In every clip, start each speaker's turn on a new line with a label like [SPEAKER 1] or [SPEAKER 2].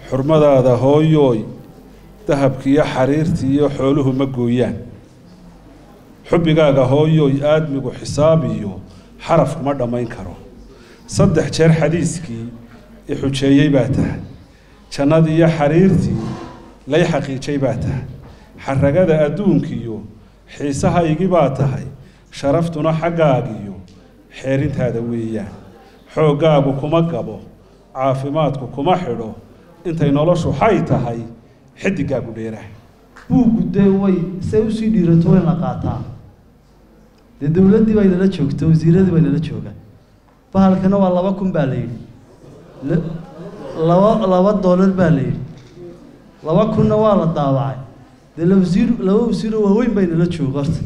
[SPEAKER 1] xurmadaada hooyooy dahabkiiyo xariirtiiyo xooluhu ma gooyaan xubbigaaga hooyooy aadmigu xisaab iyo xaraf kuma dhammayn karo saddex jeer xadiiskii i xujeeyey baa tahay jannadii iyo xariirtii lay xaqiijay baa tahay xaragada adduunkiiyo xiisahaygii baa tahay sharaftuna xaggaagiyo xeerintaada weeyaan xooggaagu kuma gabo caafimaadku kuma xidho intay noloshu xay tahay xidigaagu dheeraha
[SPEAKER 2] buuggu dee way say usii dhiirato way la qaataa dee dowladdii bay nala joogta wasiiradii bay nala joogaan bahalkana waa laba kun baa la yidhi La- laba laba doolar baa la yidhi laba kunna waa la daawacay dee la wasiir laba wasiiroo waaweyn bay nala jooga horta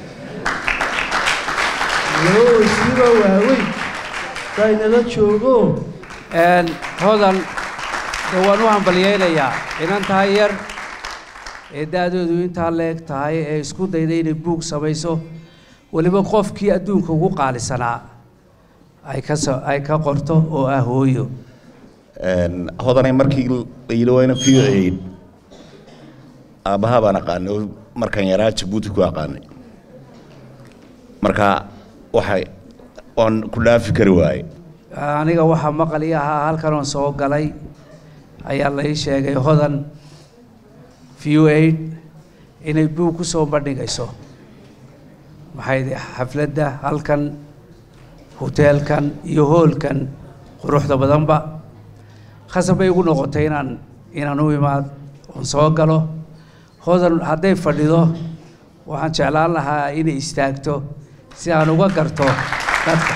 [SPEAKER 2] laba wasiiroo waaweyn bay nala joogo
[SPEAKER 3] Een, hodan de waan u hambalyeynayaa inan tahay yar ee da-doodu intaa leeg tahay ee isku dayda inay buug samayso weliba qofkii adduunka ugu qaalisanaa ay ka so ay ka qorto oo ah hooyo
[SPEAKER 4] Een, hodanay markii la yidhi waa ina v o aid aabbaha baan aqaanay oo markaan yaraa jabuuti ku aqaanay marka waxay oon ku dhaafi kari waaye
[SPEAKER 3] aniga waxaa maqal ii ahaa halkan oon soo galay ayaa la ii sheegay hodan v o aid inay buug ku soo bandhigayso maxay de xafladda halkan hoteelkan iyo hoolkan quruxda badanba khasab bay igu noqotay inaan inaan u imaad oon soo galo hodan hadday fadhido waxaan jeclaan lahaa inay istaagto si aan uga garto dadka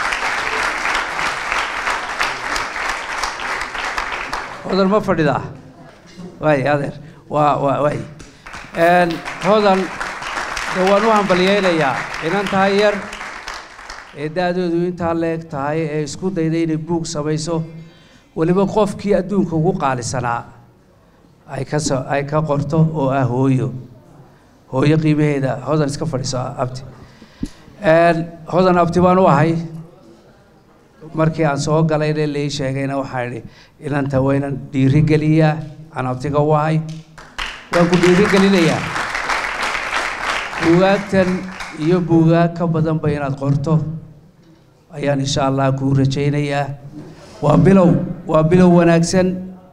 [SPEAKER 3] hodan ma fadhidaa waay adeer waa waa waay Een, hodan de waan u hambalyeynayaa inan tahay yar ee da-doodu intaa leeg tahay ee isku dayda inay buug samayso weliba qofkii adduunka ugu qaalisanaa ay ka so ay ka qorto oo ah hooyo hooyo qiimaheeda hodan iska fadhiiso abti Een, hodan abti baan u ahay markii aan soo galayna lai sheegayna waxaan idhi inanta waynan dhiirigeliyaa aan abtiga u ahay waan ku dhiirigelinayaa buugaagtan iyo buugaag ka badanba inaad qorto ayaan insha allah kuu rajaynayaa waa bilow waa bilow wanaagsan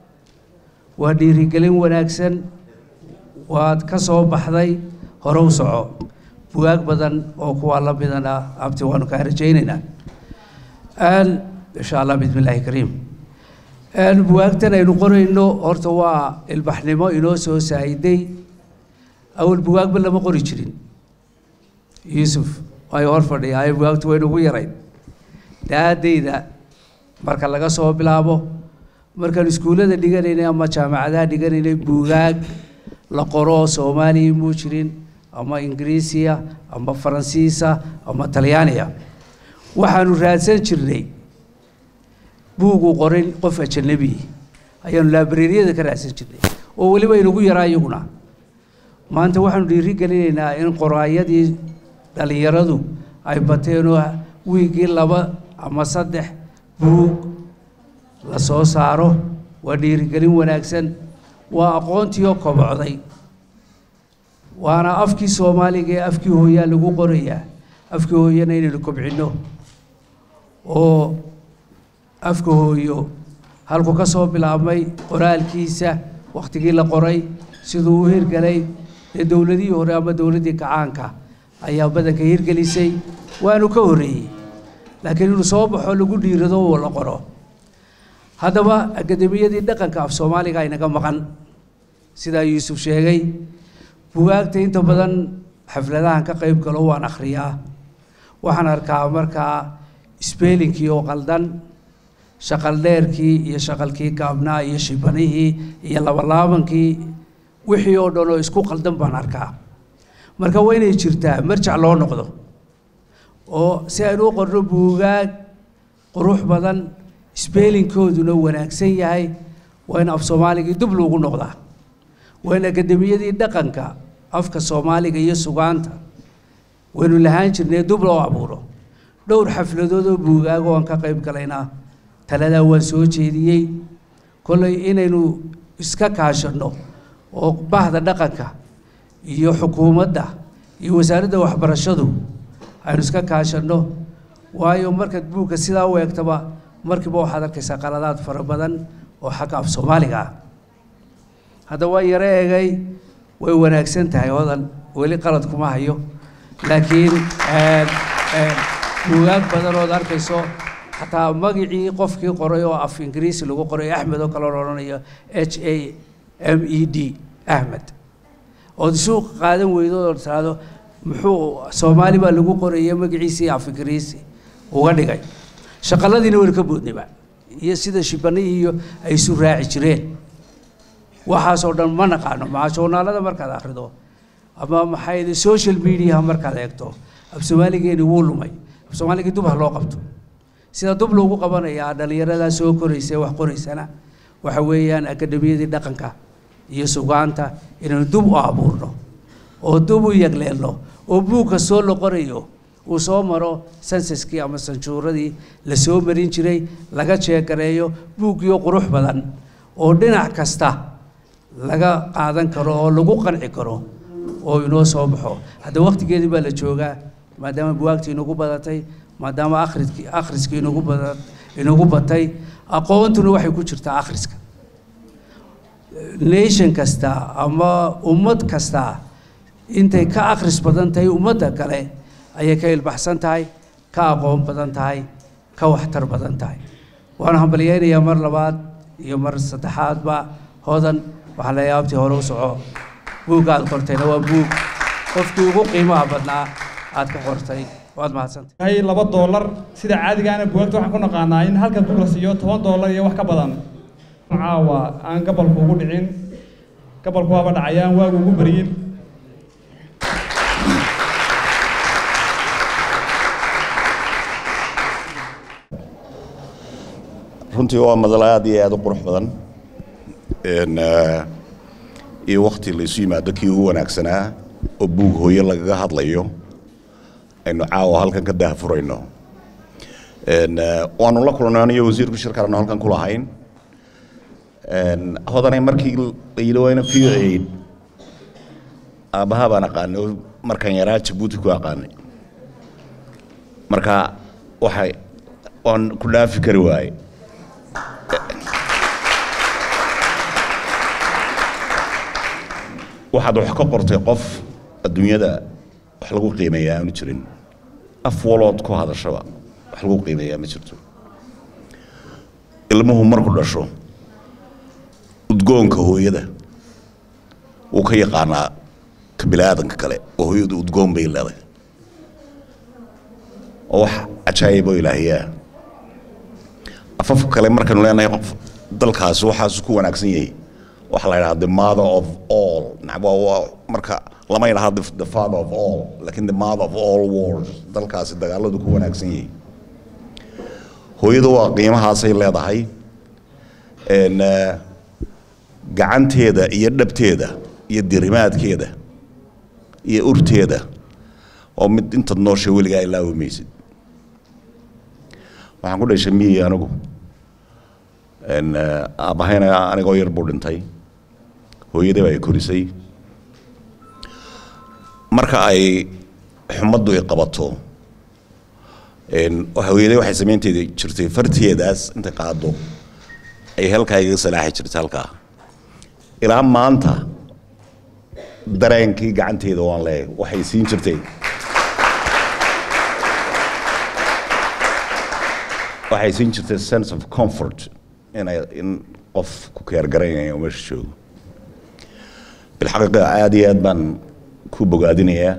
[SPEAKER 3] waa dhiirigelin wanaagsan waad ka soo baxday hore u soco bugaag badan oo kuwaa la midana abti waanu kaa rajaynaynaa Een, insha allah bismi illaahi kariim Een, bugaagtan aynu qorayno horta waa ilbaxnimo inoo soo saa'iday awal bugaagba lama qori jirin yuusuf ay hor fadhiya ay bugaagtu waynu ugu yarayn daadayda marka laga soo bilaabo markaan iskuullada dhiganaynay ama jaamacadaha dhiganaynay buugaag la qoro soomaaliya muu jirin ama ingiriisiya ama faransiisa ama talyaaniya waxaanu raadsan jirnay buugu qorin qof ajanabi ayaanu laabareeriyada ka raadsan jirnay oo weliba inugu yaraa iyaguna maanta waxaanu dhiiri gelinaynaa in qoraayadii dhallinyaradu ay bateenoo wiigii laba ama saddex buug la soo saaro waa dhiirigelin wanaagsan waa aqoontiioo kobocday waana afkii soomaaliga ee afkii hooyaa lagu qorayaa afkii hooyana inaynu kobcinno oo afka hooyo halku ka soo bilaabmay qoraalkiisa wakhtigii la qoray siduu u hirgelay dee dowladihii hore ama dowladdii kacaanka ayaa badanka hirgelisay waanu ka horreeyey laakiin inuu soo baxo lagu dhiirado oo la qoro haddaba akademiyadii dhaqanka af soomaaliga inaga maqan sidaa yuusuf sheegay bugaagta inta badan xafladahan ka qayb galo waan akhriyaa waxaan arkaa markaa sbeelinkii oo qaldan shaqal dheerkii iyo shaqalkii gaabnaa iyo shibanihii iyo labalaabankii wixii oo dhan oo isku qaldan baan arkaa marka waa inay jirtaa marjac loo noqdo oo si aynu u qorno buugaag qurux badan sbeelinkooduna wanaagsan yahay waa in af soomaaligii dib loogu noqdaa waa in akademiyadii dhaqanka afka soomaaliga iyo sugaanta waynu lahaan jirnay dib loo abuuro dhowr xafladood oo buugaag oo aan ka qayb galaynaa taladaa waan soo jeediyey kolley inaynu iska kaashanno oo bahda dhaqanka iyo xukuumadda iyo wasaaradda waxbarashadu aynu iska kaashanno waayo markaad buugga sidaa u eegtaba markiiba waxaad arkaysaa qaladaad fara badan oo xagga af soomaaliga ah hadda waa yaro egay way wanaagsan tahay hodan weli qalad kuma hayo laakiin buugaag badan ood arkayso xataa magicii qofkii qoray oo af ingiriisi lagu qoray axmed oo kale la odhanayo h a m e d ahmed ood isu qaadan weydo oo tiraahdo muxuu soomaali baa lagu qoraya magaciisii af ingiriisi uga dhigay shaqaladiina waynu ka boodnayba iyo sida shibanihii iyo ay isu raaci jireen waxaasoo dhan ma naqaano maca journaalada markaad akhrido ama maxay social mediaha markaad eegto af soomaaligeeni wuu lumay af soomaaligii dub ha loo qabto sida dub loogu qabanayaa dhallinyaradaa soo koraysa ee wax qoraysana waxa weeyaan akademiyadii dhaqanka iyo sugaanta inaynu dub u abuurno oo dub u yagleelno oo buug kastoo la qorayo uu soo maro sansaskii ama sanjuuradii la soo marin jiray laga jeegareeyo buuggiyo qurux badan oo dhinac kasta laga qaadan karo oo lagu qanci karo oo inoo soo baxo hadda waqtigeedii baa la joogaa maadaama buwaagtii inagu badatay maadaama akhriskii akhriskii inagu bada inagu batay aqoontuna waxay ku jirtaa akhriska nation kasta ama ummad kasta intay ka akhris badan tahay ummadda kale ayay ka ilbaxsan tahay ka aqoon badan tahay ka waxtar badan tahay waana hambalyeynayaa mar labaad iyo mar saddexaadba hodan waxaa la yaabtii hore u soco buugga aad qortayna waa buug qofkii ugu qiimaha badnaa aad ka qortay waad mahadsantay
[SPEAKER 5] hay laba doolar sida caadigaana buugagta waxaan ku naqaanaa in halka buug la siiyo toban doolar iyo wax ka badan caawa aan gabalku ugu dhicin gabalku waaba dhacayaan waagu ugu baryin
[SPEAKER 4] runtii waa madal aad iyo aad u qurux badan iyo wakti la isu yimaado kii ugu wanaagsanaa oo buug hooyo lagaga hadlayo aynu caawa halkan ka daahfurayno waanu la kulnay aniyo wasiirku shirkaanu halkan ku lahayn hodanay markii la yidhi waa ina v aid aabbaha baan aqaanay oo markaan yaraa jabuuti ku aqaanay marka waxay waan ku dhaafi kari waaye waxaad wax ka qortay qof adduunyada wax lagu qiimeeyaa aanu jirin af walood ku hadashaba wax lagu qiimeeyaa ma jirto ilmuhu marku dhasho udgoonka hooyada wuu ka yaqaanaa ka biniaadanka kale oo hooyadu udgoon bay leeday oo wax cajaayiboo ilaahiyaa afafka kale markaynu leenahay qof dalkaasi waxaasu ku wanaagsan yahay waxaa la yidhaha the mother of all nacba waa marka lama yidhaha the, the father of all laakiin the mother of all wars dalkaasi dagaaladu ku wanaagsan yahay hooyadu waa qiimahaasay leedahay n gacanteeda iyo dhabteeda iyo dirimaadkeeda iyo urteeda oo mid intaad noosha weligaa ilaawi maysid waxaan ku dhashay miyi anigu aabbahayna anigoo yar buu dhintay hooyadii baa ay korisay marka ay xumaddu ay qabato hooyaday waxay samaynteeda jirtay farteedaas intay qaado ay halkaa igaga salaaxi jirtay halkaa ilaa maanta dareenkii gacanteeda waan leeyahay waxay siin jirtay waxay siin jirtay sense of comfort inay in qof ku keergaraynaya meesha joogo bilxaqiiqa aada iyo aad baan ku bogaadinayaa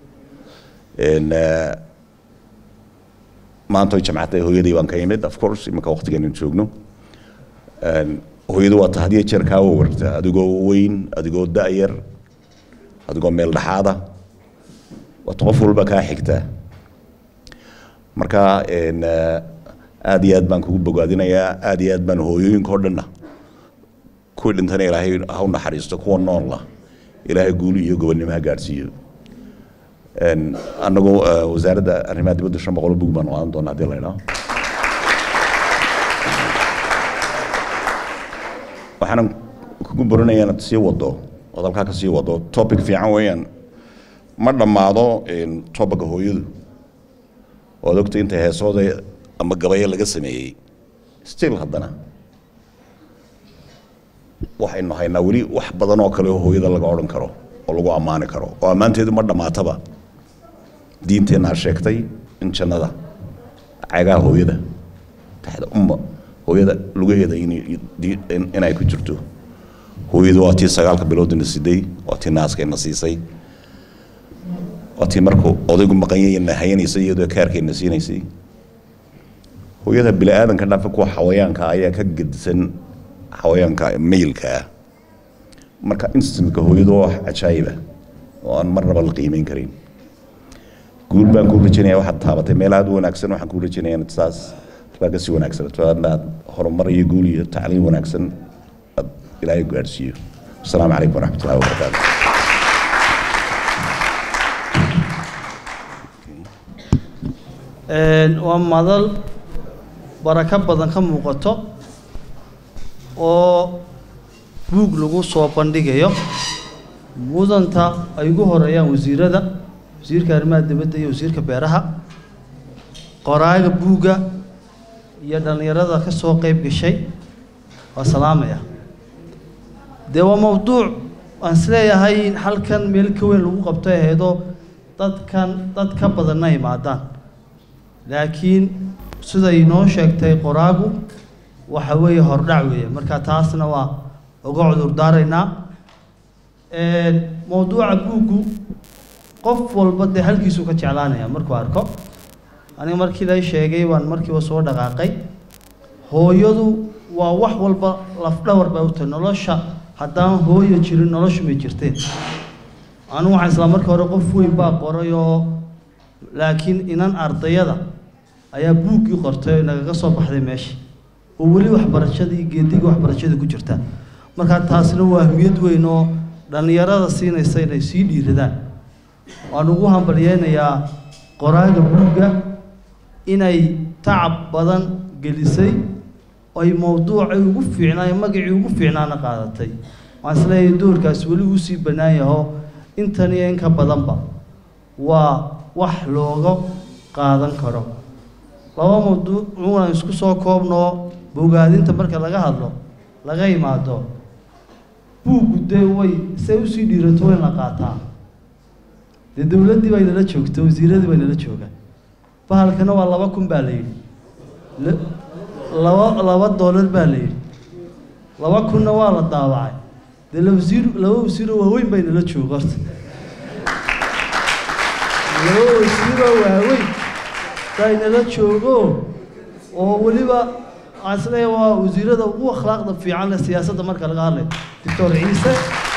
[SPEAKER 4] maanta way jamcatay hooyadii baan ka imid of course iminka waqtigeenu joogno hooyadu waa ta had iyo jeer kaa warta adigoo weyn adigoo da-yar adigoo meel dhexaada waata qof walba kaa xigtaa marka aada iyo aad baan kugu bogaadinayaa aada iyo aad baan hooyooyinka o dhanna kuwii dhintana ilaahay ha u naxariisto kuwa noolla ilaahay guuli iyo gobonnimo ha gaadhsiiyo annagu wasaaradda arrimaha dibadda shan boqol bug baan qaadan doonaa haddii la idhaho waxaanan kugu borinayaa inaad sii wado ood halkaa ka sii wado topic fiican weeyaan ma dhammaado tobaga hooyadu waad ogtay inta heesooda ama gabayo laga sameeyey still haddana waxaynu haynaa weli wax badan oo kale oo hooyada laga odhan karo oo lagu ammaani karo oo ammaanteedu ma dhammaataba diinteennaa sheegtay in jannada cagaha hooyada taxda umma hooyada lugaheeda inay ku jirto hooyadu waa tii sagaalka biloodina siday waa tii naaskayna siisay waa tii markuu odaygu maqanyayna hayanaysay iyadoo kaarkayna siinaysay hooyada bini aadanka dhafa kuwa xawayaanka ayaa ka gedisan xawayaanka mailka ah marka instantka hooyadu waa wax cajaayiba oo aan marnaba la qiimeyn karin guul baan kuu rajaynaya waxaad taabatay meel aad u wanaagsan waxaan kuu rajaynaya inaad saas laga sii wanaagsan aad horumar iyo guul iyo tacliim wanaagsan aad ilaahay gaadhsiiyo asalaamu calaykum waraxmat ullahi wabarakaatu
[SPEAKER 2] waa madal barako badan ka muuqato oo buug lagu soo bandhigayo mudanta ay ugu horeeyaan wasiirada wasiirka arrimaha dibadda iyo wasiirka beeraha qoraaga buugga iyo dhallinyarada ka soo qayb gashay waa salaamaya dee waa mawduuc aan isleeyahay in halkan meel ka weyn lagu qabto ahaydoo dadkan dad ka badanna imaadaan laakiin siday inoo sheegtay qoraagu waxa weeye hordhac weeye marka taasna waa uga cudur daaraynaa mawduuca buuggu qof walba dee halkiisuu ka jeclaanaya markuu arko aniga markii la sheegay baan markiiba soo dhaqaaqay hooyadu waa wax walba lafdhawar bay u tahay nolosha haddaan hooyo jirin noloshu may jirteen anigu waxaan islaa markii hore qof weyn baa qoray oo laakiin inan ardayada ayaa buuggii qortay oo nagaga soo baxday meesha oo weli waxbarashadii geedigii waxbarashadii ku jirta markaa taasna waa ahmiyad weyn oo dhallinyarada siinaysa inay sii dhiiradaan waan ugu hambalyeynayaa qoraaga buugga inay tacab badan gelisay ay mawduucay ugu fiicnaa magacii ugu fiicnaana qaadatay waxaan isleeyahay doorkaas weli uu sii bannaan yaho intan iyo in ka badanba waa wax looga qaadan karo laba mawduuc uunaan isku soo koobnoo bogaadinta marka laga hadlo laga imaado buuggu dee way say usii dhiirato way la qaataa dee dowladdii bay nala joogta wasiiradii bay nala joogaan bahalkana waa laba kun baa la yidhi laba laba doolar baa la yidhi laba kunna waa la daawacay dee la wasiir laba wasiiroo waaweyn bay nala jooga horta laba wasiiroo waaweyn bay nala joogo oo weliba waxaan isleeyahay waa wasiirada ugu akhlaaqda fiican leh siyaasadda marka laga hadlayo doctor ciise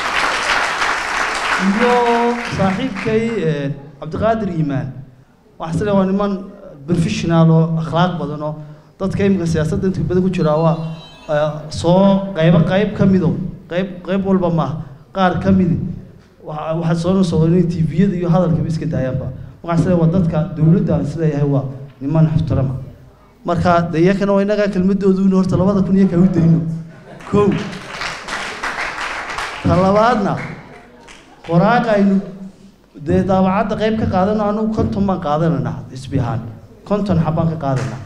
[SPEAKER 2] iyo saaxiibkay cabdiqaadir iimaan waxaan isleeyahay waa niman professional oo akhlaaq badan oo dadka imika siyaasadda inta badan ku jiraa waa soo qaybo qayb ka mido qayb qayb walba maaha qaar ka midi waxaad soo nusoo inay tviyada iyo hadalkaba iska daayaanba waxaan isleeyahay waa dadka dowladda aan isleeyahay waa niman ixtirama marka de iyakana waa innagaa kelmadooduuna horta labada kun iyo kaa u dayno kow ta labaadna qoraaga aynu dee daabacadda qayb ka qaadano anugu konton baan qaadanayna isbi ahaan konton xabbaan ka qaadanaa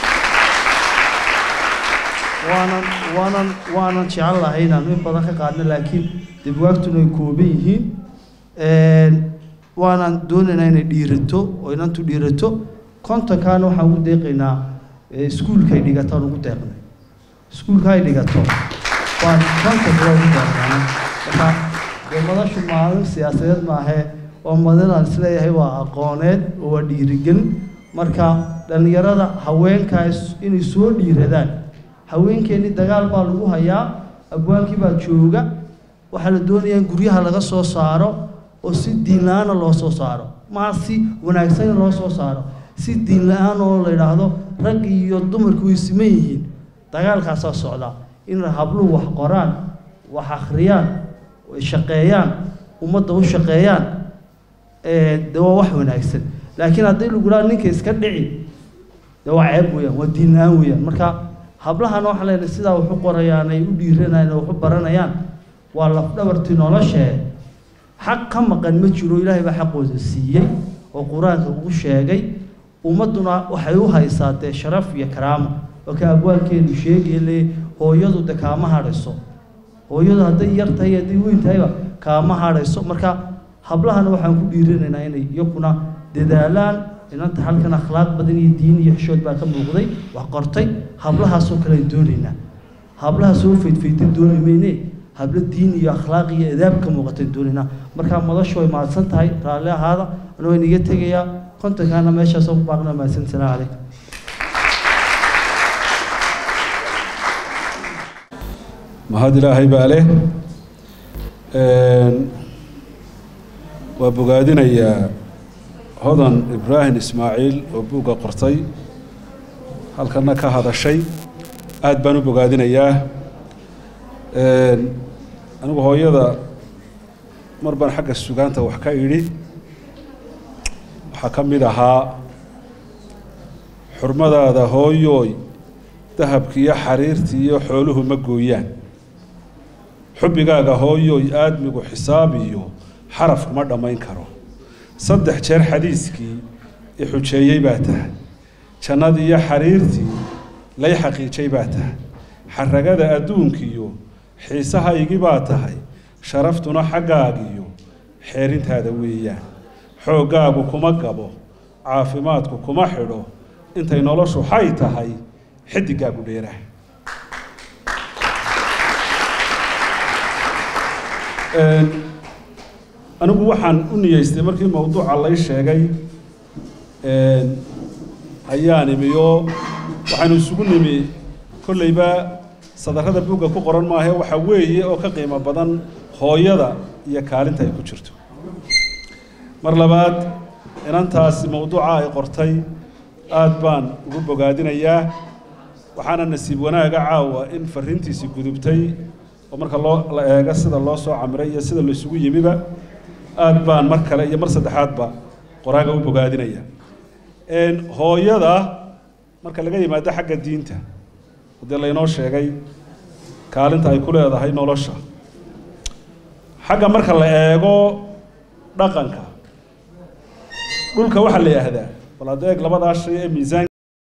[SPEAKER 2] waanan waanan waanan jecel lahay inaanu in badan ka qaadno laakiin dibwaagtuna ay kooban yihiin waanan doonaynaa inay dhiirato oo inantu dhiirato kontonkaana waxaan ugu deeqaynaa iskuulkay dhigataan ugu deeqnay iskuulka ay dhigato waan kontonka waa ugu deeqnaa marka dee madashu maalin siyaasadeed maahee waa madin aan isleeyahay waa aqooneed oo waa dhiirigelin marka dhallinyarada haweenkaas inay soo dhiiradaan haweenkeennii dagaal baa lagu hayaa abwaankii baa jooga waxaa la doonayaa in guryaha laga soo saaro oo si diin la-aana loo soo saaro maa si wanaagsan in loo soo saaro si diin la-aan oo la yidhaahdo rag iyo dumarku way siman yihiin dagaalkaasaa socda in habluhu wax qoraan wax akhriyaan shaqeeyaan ummadda u shaqeeyaan de waa wax wanaagsan laakiin haddii lagu dhaha ninka iska dhici de waa ceeb weeyaan waa diin la-aan weeyaan marka hablahana waxaan leenahay sidaa wax u qorayaan ay u dhiiranayaan oo wax u baranayaan waa lafdhabartii noloshee xaq ka maqan ma jiro ilaahay baa xaqooda siiyey oo qur-aanka ugu sheegay ummadduna waxay u haysaa dee sharaf iyo karaamo oo ka abwaalkeenu sheegaya le hooyadu de kaama hadhayso hooyadu hadday yar tahay hadday weyn tahayba kaama hadhayso marka hablahana waxaan ku dhiiranaynaa inay iyakuna dadaalaan inanta halkan akhlaaq badan iyo diin iyo xishood baa ka muuqday wax qortay hablahaasoo kale aan doonaynaa hablaha soo faydfaydan dooni mayne hablo diin iyo akhlaaq iyo adaab ka muuqatan doonaynaa marka madashu way mahadsan tahay raalli ahaada anuu inaga tegayaa kontonkaana meeshaasoo ku baaqna mahadsan salaamu calaykum
[SPEAKER 1] mahad ilaahay baa leh waa bogaadinayaa hodan ibraahim ismaaciil oo buugga qortay halkana ka hadashay aad baan u bogaadinayaa anigu hooyada mar baan xagga sugaanta wax ka idhi waxaa ka mid ahaa xurmadaada hooyooy dahabki iyo xariirtii iyo xooluhu ma gooyaan xubbigaaga hooyooy aadmigu xisaab iyo xaraf kuma dhammayn karo saddex jeer xadiiskii i xujeeyey baa tahay jannadii iyo xariirtii lay xaqiijay baa tahay xaragada adduunkiiyo xiisahaygii baa tahay sharaftuna xaggaagiyo xeerintaada weeyaan xooggaagu kuma gabo caafimaadku kuma xidho intay noloshu xay tahay xidigaagu dheeraha anigu waxaan u niyeystay markii mawduuca lay sheegay ayaan imiyo waxaynu isugu nimi kolleyba sadarrada buugga ku qoran maahe waxa weeye oo ka qiimo badan hooyada iyo kaalinta ay ku jirto mar labaad inantaasi mawduuca ay qortay aad baan ugu bogaadinayaa waxaana nasiib wanaaga caawa in fariintiisii gudubtay oo marka loo la eego sida loo soo camiray iyo sida laysugu yimiba aad baan mar kale iyo mar saddexaadba qoraaga u bogaadinaya hooyada marka laga yimaado xagga diinta haddii laynoo sheegay kaalinta ay ku leedahay nolosha xagga marka la eego dhaqanka dhulka waxaa la yidhaahdaa bal hadda eeg labadaa shay ee miisaan